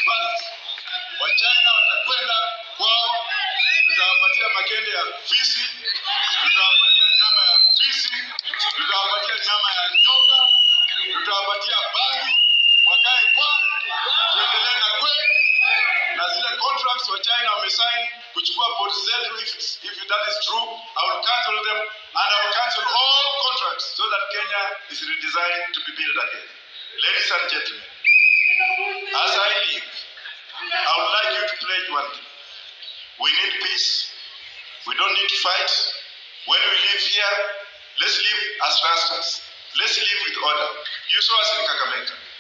dispersed. Wachina watakwenda kwao, tutawapatia makende ya fisi, tutawapatia nyama ya fisi, tutawapatia nyama ya nyoka, tutawapatia bangi, wakae kwa, tuendelee na kwe na zile contracts wa China wamesign kuchukua port zetu. If, it's- if that is true, I will cancel them and I will cancel all contracts so that Kenya is redesigned to be built again. Ladies and gentlemen, as I leave, I would like you to pledge one thing. We need peace. We don't need to fight. When we live here, let's live as rastas. Let's live with order. You saw us in Kakamega.